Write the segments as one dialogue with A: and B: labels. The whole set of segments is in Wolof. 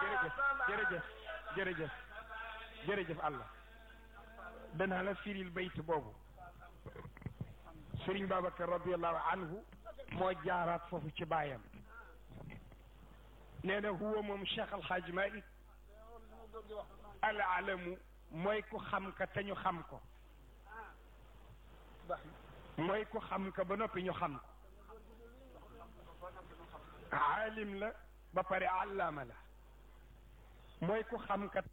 A: jërëjëf jërëjëf jërëjëf jërëjëf Allah danaa la firil bayt boobu Sëriñ Babacar radiallahu anhu moo jaaraat foofu ci baayam nee na huwa moom Cheikh Alhaaj Malik al alamu mooy ku xam ka te ñu xam ko mooy ku xam ka ba noppi ñu xam ko aalim la ba pare allaama la mooy ku xam ka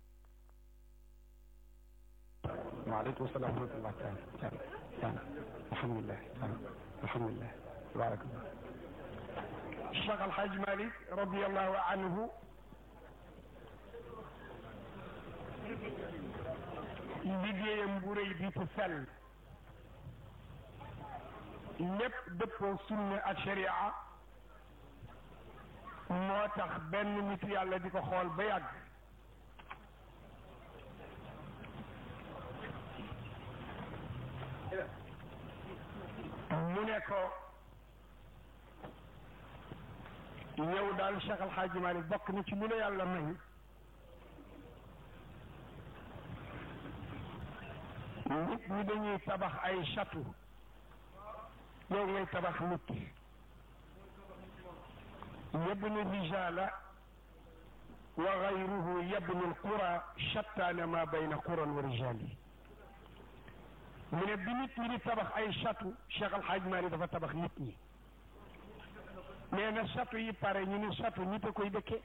A: waaleykum salaam wa rahmatullah taala taala taala alhamdulilah taala alhamdulilah tabarakallah Cheikh Alhaaj Malik radiallahu anhu liggéeyam bu rëy bi te sell lépp dëppoo sunna ak sharia moo tax benn nit yàlla di ko xool ba yàgg mu ne ko yow daal Cheikh Al Hadj Malick bokk na ci lu la yàlla may nit ñi dañuy tabax ay château yow ngay tabax nit yabni rijala wa gayruhu yabni alqura shattaana ma bayna quran wa rijali mu ne bi nit ñi di tabax ay château Cheikh Al Hadj Malick dafa tabax nit ñi nee na château yi pare ñu ne château nit a koy dëkke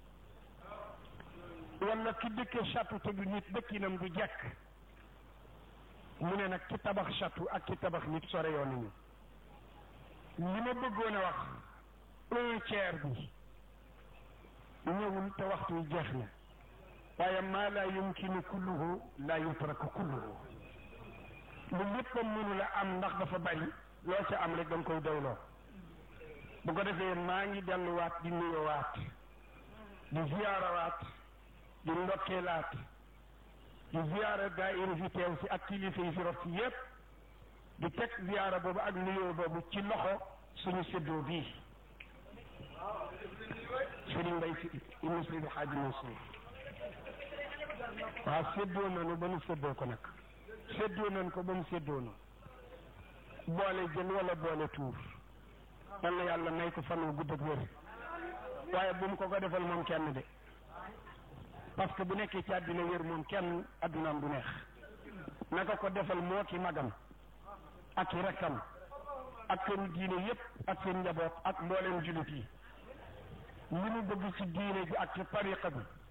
A: wala ki dëkke château te du nit dëkkinam du jekk mu ne nag ki tabax château ak ki tabax nit sore yoon nañu li ma bëggoon a wax un tiers bi ñëwul te waxtu wi jeex na waaye maa laa yumkinu kulluhu laa yutraku kulluhu lu léppam mënu la am ndax dafa bari loo ca am rek da nga koy doyloo bu ko defee maa ngi delluwaat di nuyowaat di ziyaarawaat di ndokkeelaat di ziyaara daayira fi teew si ak kilifa yi fi rof si yépp di teg ziyaara boobu ak nuyoo boobu ci loxo suñu séddoo bii Sëriñ Mbay si ibnu Seydi Xaaji Mansuur waaw séddoo nañu ba nu séddoo ko nag séddoo nañ ko ba mu séddoo na boole jël wala boole tuur yal na yàlla may ko fan wu gudd ak wér waaye bu mu ko ko defal moom kenn de parce que bu nekkee ci àddina wér moom kenn àddunaam du neex naka ko defal moo ki magam ak i rakkam ak këru diine yépp ak seen njaboot ak mbooleem jullit yi li mu bëgg ci diine ji ak ci tariqa bi